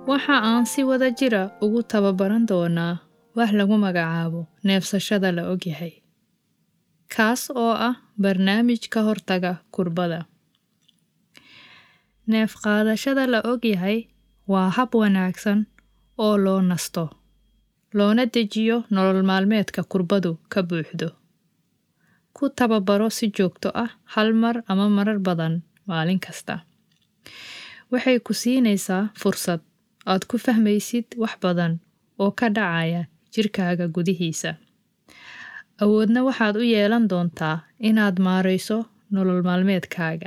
waxa aan si wada jira ugu tababaran doonaa wax lagu magacaabo neefsashada la ogyahay kaas oo ah barnaamij ka hortaga kurbada neef qaadashada la ogyahay waa hab wanaagsan oo loo nasto loona dejiyo nolol maalmeedka kurbadu ka buuxdo ku tababaro si joogto ah hal mar ama marar badan maalin kasta waxay ku siinaysaa fursad aad ku fahmaysid wax badan oo ka dhacaya jirkaaga gudihiisa awoodna waxaad u yeelan doontaa inaad maarayso nolol maalmeedkaaga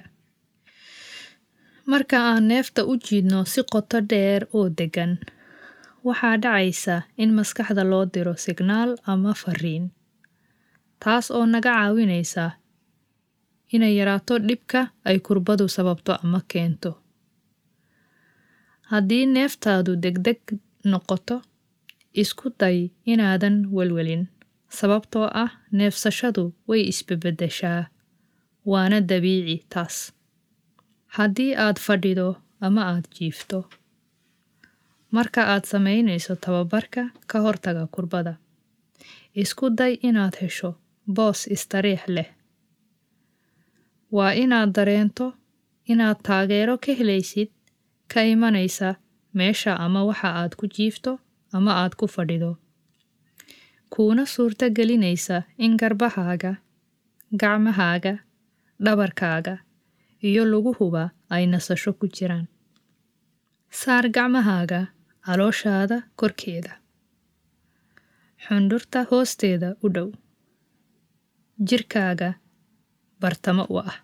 marka aan neefta u jiidno si qoto dheer oo deggan waxaa dhacaysa in maskaxda loo diro signaal ama fariin taas oo naga caawinaysa inay yaraato dhibka ay kurbadu sababto ama keento haddii neeftaadu degdeg noqoto isku day inaadan welwelin sababtoo ah neefsashadu way isbebedeshaa waana dabiici taas haddii aad fadhido ama aad jiifto marka aad samaynayso tababarka ka hortaga kurbada isku day inaad hesho boos istariix leh waa inaad dareento inaad taageero ka helaysid ka imanaysa meesha ama waxa aad ku jiifto ama aad ku fadhido kuuna suurto gelinaysa in garbahaaga gacmahaaga dhabarkaaga iyo luguhuba ay nasasho ku jiraan saar gacmahaaga calooshaada korkeeda xundhurta hoosteeda u dhow jirkaaga bartamo u ah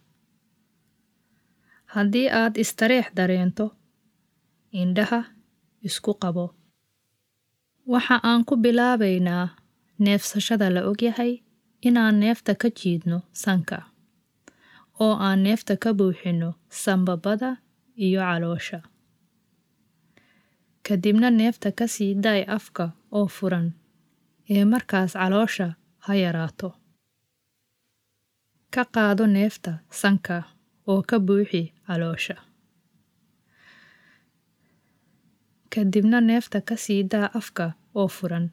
haddii aad istareex dareento indhaha isku qabo waxa aan ku bilaabaynaa neefsashada la ogyahay inaan neefta ka jiidno sanka oo aan neefta ka buuxinno sambabada iyo caloosha kadibna neefta ka sii daay afka oo furan ee markaas caloosha ha yaraato ka qaado neefta sanka oo ka buuxi caloosha kadibna neefta ka sii daa afka oo furan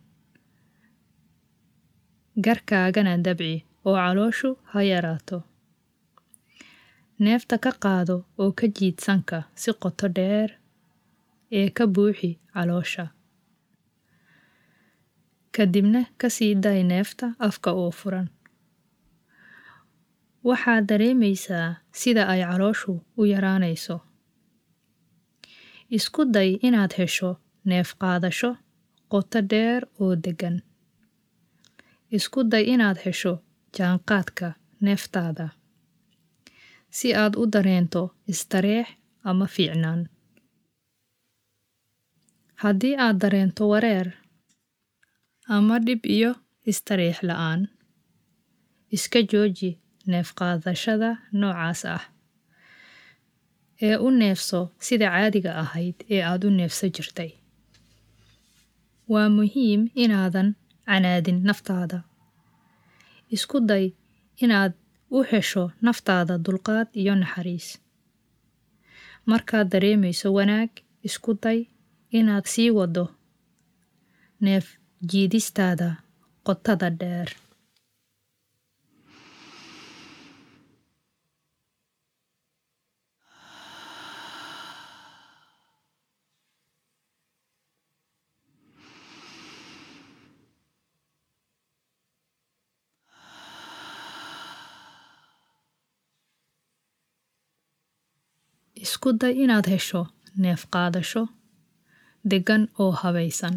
garkaagana dabci oo calooshu ha yaraato neefta ka qaado oo ka jiid sanka si qoto dheer ee ka buuxi caloosha kadibna ka sii daay neefta afka oo furan waxaad dareemaysaa sida ay calooshu u yaraanayso isku day inaad hesho neef qaadasho qoto dheer oo deggan isku day inaad hesho jaanqaadka neeftaada si aad u dareento istareex ama fiicnaan haddii aad dareento wareer ama dhib iyo istareex la-aan iska jooji neef qaadashada noocaas ah ee u neefso sida caadiga ahayd ee aad u neefsa jirtay waa muhiim inaadan canaadin naftaada isku day inaad u hesho naftaada dulqaad iyo naxariis markaad dareemayso wanaag isku day inaad sii wado neef jiidistaada qotada dheer isku day inaad hesho neef qaadasho deggan oo habaysan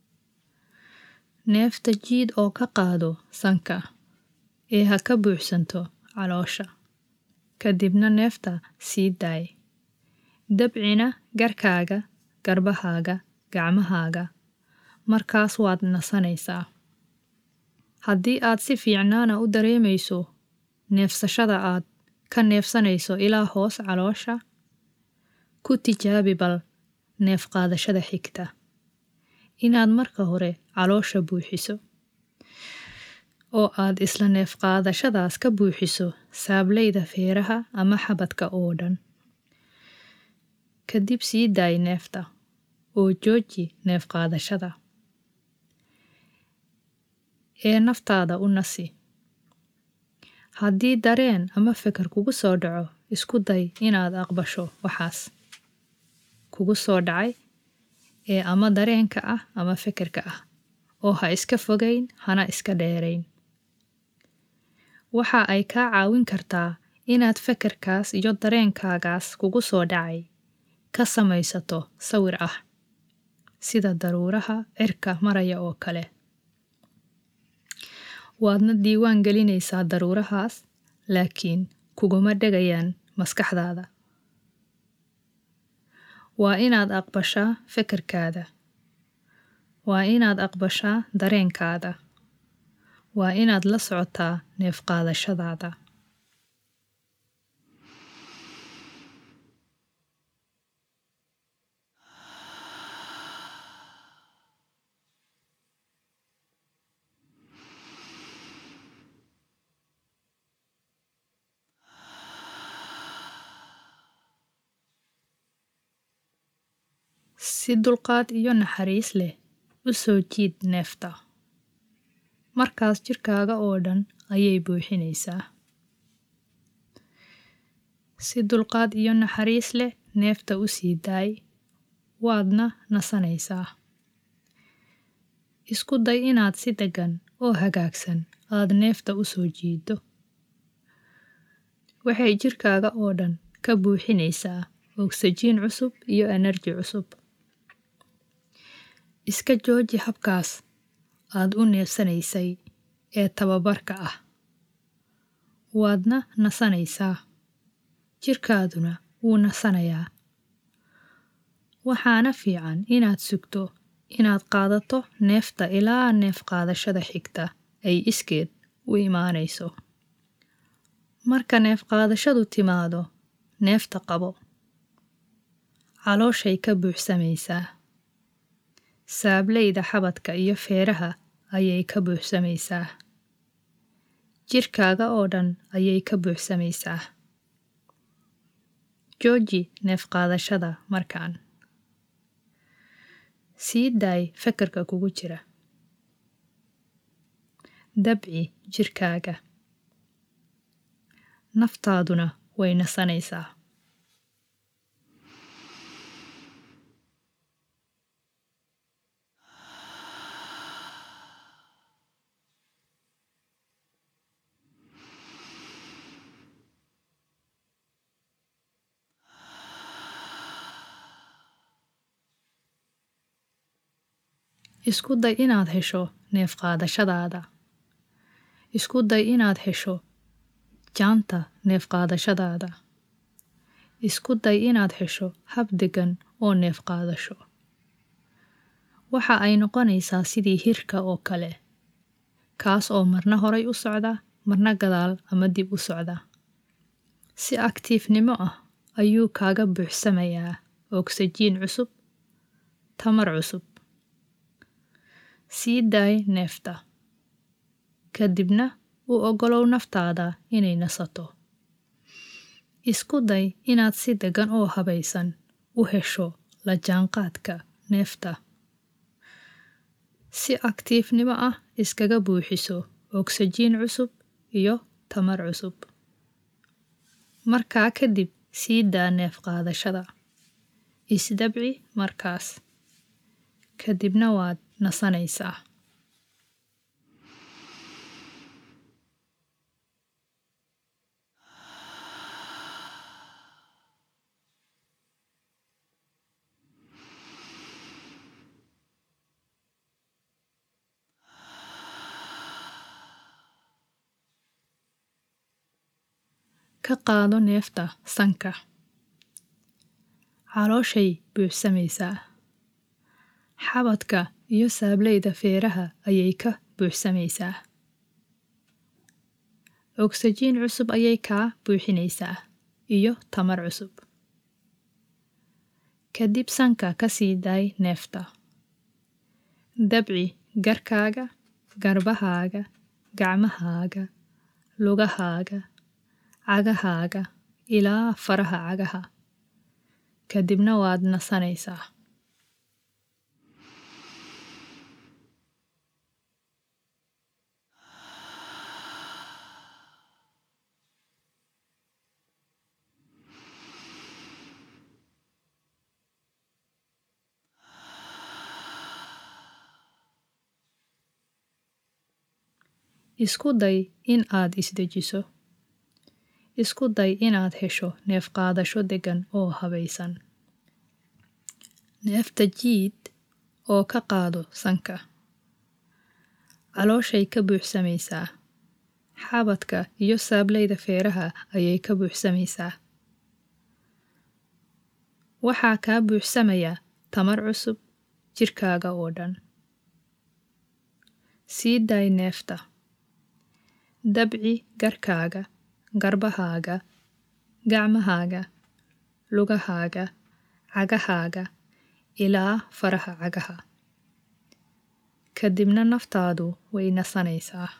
neefta jiid oo ka qaado sanka ee ha ka buuxsanto caloosha kadibna neefta sii daay dabcina garkaaga garbahaaga gacmahaaga markaas waad nasanaysaa haddii aad si fiicnaana u dareemayso neefsashada aad ka neefsanayso ilaa hoos caloosha ku tijaabi bal neef qaadashada xigta inaad marka hore caloosha buuxiso oo aad isla neef qaadashadaas ka buuxiso saableyda feeraha ama xabadka oo dhan kadib sii daay neefta oo jooji neef qaadashada ee naftaada u nasi haddii dareen ama fikir kugu soo dhaco isku day inaad aqbasho waxaas kugu soo dhacay ee ama dareenka ah ama fikirka ah oo ha iska fogayn hana iska dheerayn waxa ay kaa caawin kartaa inaad fikirkaas iyo dareenkaagaas kugu soo dhacay ka samaysato sawir ah sida daruuraha cirka maraya oo kale waadna diiwaan gelinaysaa daruurahaas laakiin kuguma dhegayaan maskaxdaada waa inaad aqbashaa fikirkaada waa inaad aqbashaa dareenkaada waa inaad la socotaa neef qaadashadaada si dulqaad iyo naxariis leh u soo jiid neefta markaas jirkaaga oo dhan ayay buuxinaysaa si dulqaad iyo naxariis leh neefta u sii daay waadna nasanaysaa isku day inaad si deggan oo hagaagsan aad neefta u soo jiiddo waxay jirkaaga oo dhan ka buuxinaysaa ogsajiin cusub iyo enerji cusub iska jooji habkaas aad u neefsanaysay ee tababarka ah waadna nasanaysaa jirkaaduna wuu nasanayaa waxaana fiican inaad sugto inaad qaadato neefta ilaa neef qaadashada xigta ay iskeed u imaanayso marka neef qaadashadu timaado neefta qabo calooshay ka buuxsamaysaa saablayda xabadka iyo feeraha ayay ka buuxsamaysaa jirkaaga oo dhan ayay ka buuxsamaysaa jooji neef qaadashada markaan sii daay fikirka kugu jira dabci jirkaaga naftaaduna way nasanaysaa isku day inaad hesho neef qaadashadaada isku day inaad hesho jaanta neef qaadashadaada isku day inaad hesho hab degan oo neef qaadasho waxa ay noqonaysaa sidii hirka oo kale kaas oo marna horay u socda marna gadaal ama dib u socda si aktiifnimo ah ayuu kaaga buuxsamayaa ogsajiin cusub tamar cusub sii daay neefta kadibna u oggolow naftaada inay nasato isku day inaad si deggan oo habaysan u hesho la jaanqaadka neefta si aktiifnimo ah iskaga buuxiso ogsajiin cusub iyo tamar cusub markaa kadib sii daa neef qaadashada isdabci markaas kadibna waad nasanaysaa ka qaado neefta sanka calooshay buuxsamaysaa xabadka iyo saablayda feeraha ayay ka buuxsamaysaa ogsajiin cusub ayay kaa buuxinaysaa iyo tamar cusub kadib sanka ka sii daay neefta dabci garkaaga garbahaaga gacmahaaga lugahaaga cagahaaga ilaa faraha cagaha kadibna waad nasanaysaa isku day in aad isdejiso isku day inaad hesho neef qaadasho deggan oo habaysan neefta jiid oo ka qaado sanka calooshay ka buuxsamaysaa xabadka iyo saablayda feeraha ayay ka buuxsamaysaa waxaa kaa buuxsamaya tamar cusub jirkaaga oo dhan sii daay neefta dabci garkaaga garbahaaga gacmahaaga lugahaaga cagahaaga ilaa faraha cagaha kadibna naftaadu way nasanaysaa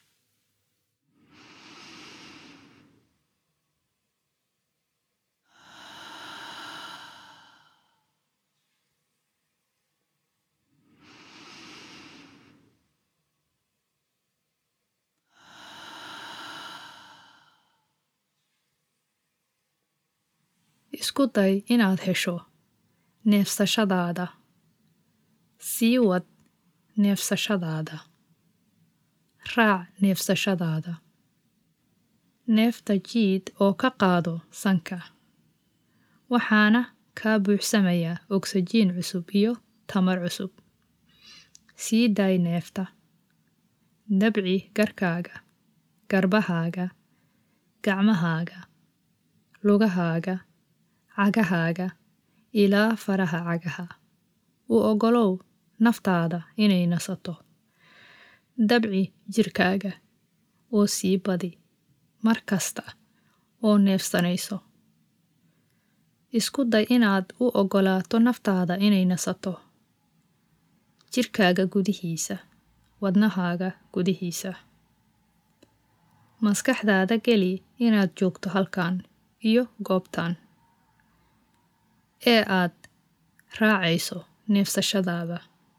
isku day inaad hesho neefsashadaada sii wad neefsashadaada raac neefsashadaada neefta jiid oo ka qaado sanka waxaana kaa buuxsamaya ogsajiin cusub iyo tamar cusub sii daay neefta dabci garkaaga garbahaaga gacmahaaga lugahaaga cagahaaga ilaa faraha cagaha u oggolow naftaada inay nasato dabci jirkaaga oo sii badi mar kasta oo neefsanayso isku day inaad u oggolaato naftaada inay nasato jirkaaga gudihiisa wadnahaaga gudihiisa maskaxdaada geli inaad joogto halkan iyo goobtan ee aad raacayso neefsashadaada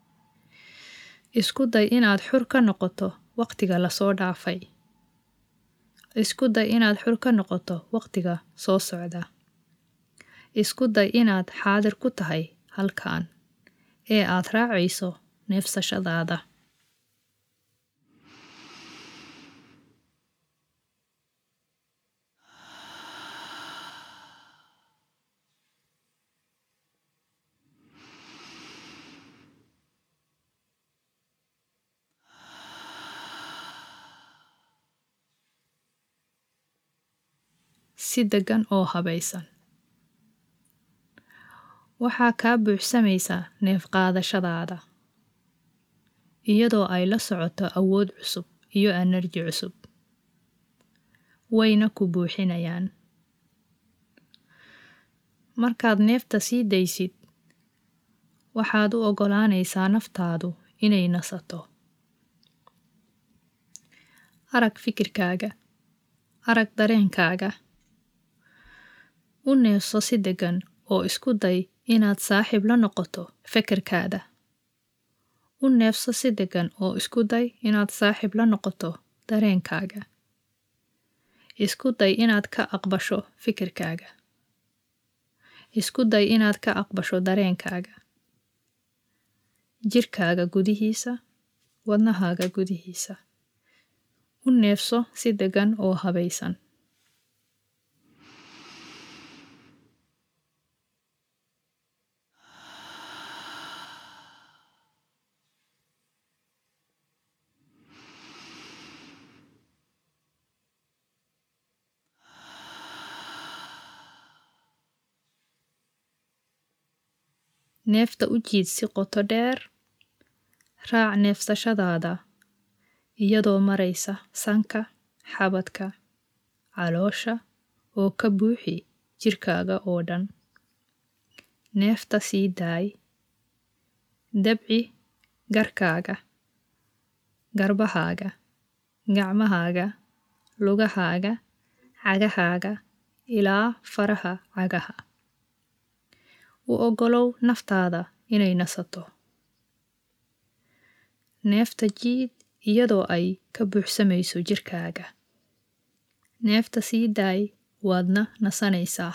isku day inaad xur ka noqoto waqtiga lasoo dhaafay isku day inaad xur ka noqoto waqtiga soo socda isku day inaad xaadir ku tahay halkan ee aad raacayso neefsashadaada si deggan oo habaysan waxaa kaa buuxsamaysaa neef qaadashadaada iyadoo ay la socoto awood cusub iyo enerji cusub wayna ku buuxinayaan markaad neefta sii daysid waxaad u oggolaanaysaa naftaadu inay nasato arag fikirkaaga arag dareenkaaga u neefso si deggan oo isku day inaad saaxiib la noqoto fekerkaada u neefso si deggan oo isku day inaad saaxiib la noqoto dareenkaaga isku day inaad ka aqbasho fikirkaaga isku day inaad ka aqbasho dareenkaaga jirkaaga gudihiisa wadnahaaga gudihiisa u neefso si deggan oo habaysan neefta u jiid si qoto dheer raac neefsashadaada iyadoo maraysa sanka xabadka caloosha oo ka buuxi jirkaaga oo dhan neefta sii daay dabci garkaaga garbahaaga gacmahaaga lugahaaga cagahaaga ilaa faraha cagaha u oggolow naftaada inay nasato neefta jiid iyadoo ay ka buuxsamayso jirkaaga neefta sii daay waadna nasanaysaa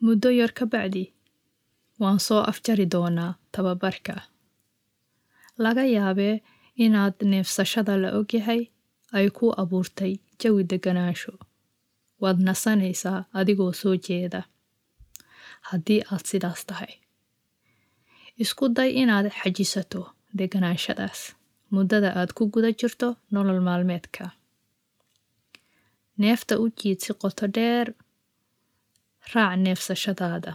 muddo yar ka bacdi waan soo afjari doonaa tababarka laga yaabee inaad neefsashada la ogyahay ay ku abuurtay jawi deganaansho waad nasanaysaa adigoo soo jeeda haddii aad sidaas tahay isku day inaad xajisato deganaanshadaas muddada aad ku guda jirto nolol maalmeedka neefta u jiid si qoto dheer raac neefsashadaada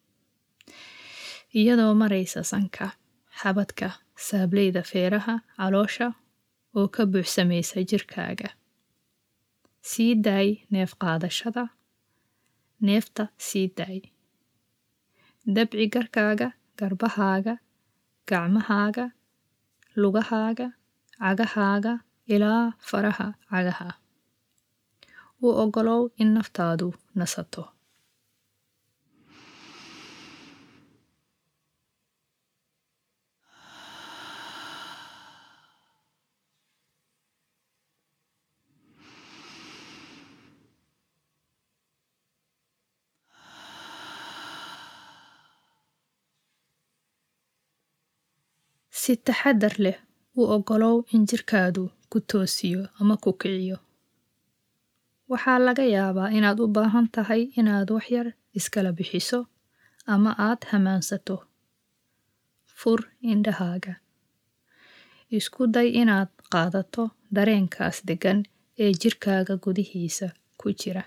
iyadoo maraysa sanka xabadka saableyda feeraha caloosha oo ka buuxsamaysa jirkaaga sii daay neef qaadashada neefta sii daay dabci garkaaga garbahaaga gacmahaaga lugahaaga cagahaaga ilaa faraha cagaha u ogolow in naftaadu nasato si taxadar leh u ogolow in jirkaadu ku toosiyo ama ku kiciyo waxaa laga yaabaa inaad u baahan tahay inaad waxyar iskala bixiso ama aad hamaansato fur indhahaaga isku day inaad qaadato dareenkaas deggan ee jirkaaga gudihiisa ku jira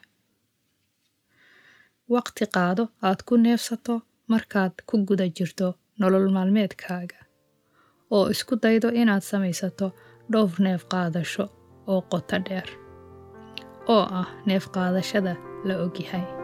waqti qaado aad ku neefsato markaad ku guda jirto nolol maalmeedkaaga oo isku daydo inaad samaysato dhowr neef qaadasho oo qoto dheer oo ah neef qaadashada la ogyahay